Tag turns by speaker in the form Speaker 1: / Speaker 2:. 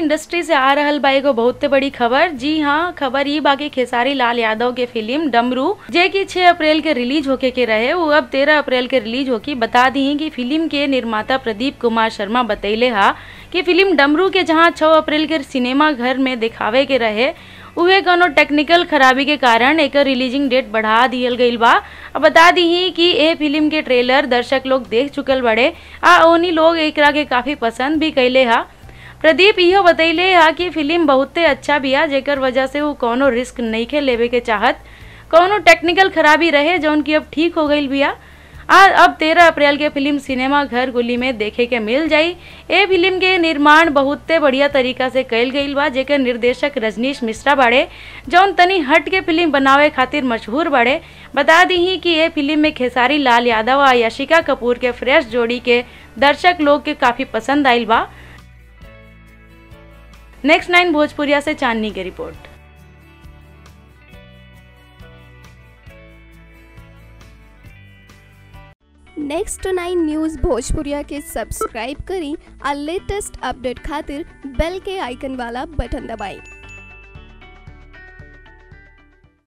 Speaker 1: industry से आ रहल बा एगो बहुते बड़ी खबर जी हाँ खबर ई बाकी खेसारी लाल यादव के फिल्म डमरू जे की 6 अप्रैल के रिलीज होके के रहे वो अब 13 अप्रैल के रिलीज होकी बता दी कि फिल्म के निर्माता प्रदीप कुमार शर्मा बतैले हा कि फिल्म डमरू के जहाँ 6 अप्रैल के सिनेमा घर में दिखावे के रहे उहे कोनो टेक्निकल खराबी के कारण एकर रिलीजिंग डेट बढ़ा दियल गईल बा अब बता दी कि ए फिल्म के ट्रेलर दर्शक लोग देख चुकल बड़े आ ओनी लोग एकरा के काफी पसंद भी कैले हा प्रदीप इहो बतैले हा कि फिल्म बहुते अच्छा बिया जेकर वजह से वो कोनो रिस्क नइखे लेवे के चाहत कोनो टेक्निकल खराबी रहे जौन की अब ठीक हो गईल बिया आ अब तेरह अप्रैल के फिल्म सिनेमा घर गुली में देखे के मिल जाई ए फिल्म के निर्माण बहुते बढ़िया तरीका से कइल गईल बा जेकर निर्देशक रजनीश मिश्रा बाड़े जौन तनी हट के फिल्म बनावे खातिर मशहूर बाड़े बता दी कि ये फिल्म में खेसारी लाल यादव आ यशिका कपूर के फ्रेश जोड़ी के दर्शक लोग के काफी पसंद आइल बा नेक्स्ट नाइन भोजपुरिया से चांदनी की रिपोर्ट
Speaker 2: नेक्स्ट नाइन न्यूज़ भोजपुरिया के सब्सक्राइब करी और लेटेस्ट अपडेट खातिर बेल के आइकन वाला बटन दबाएं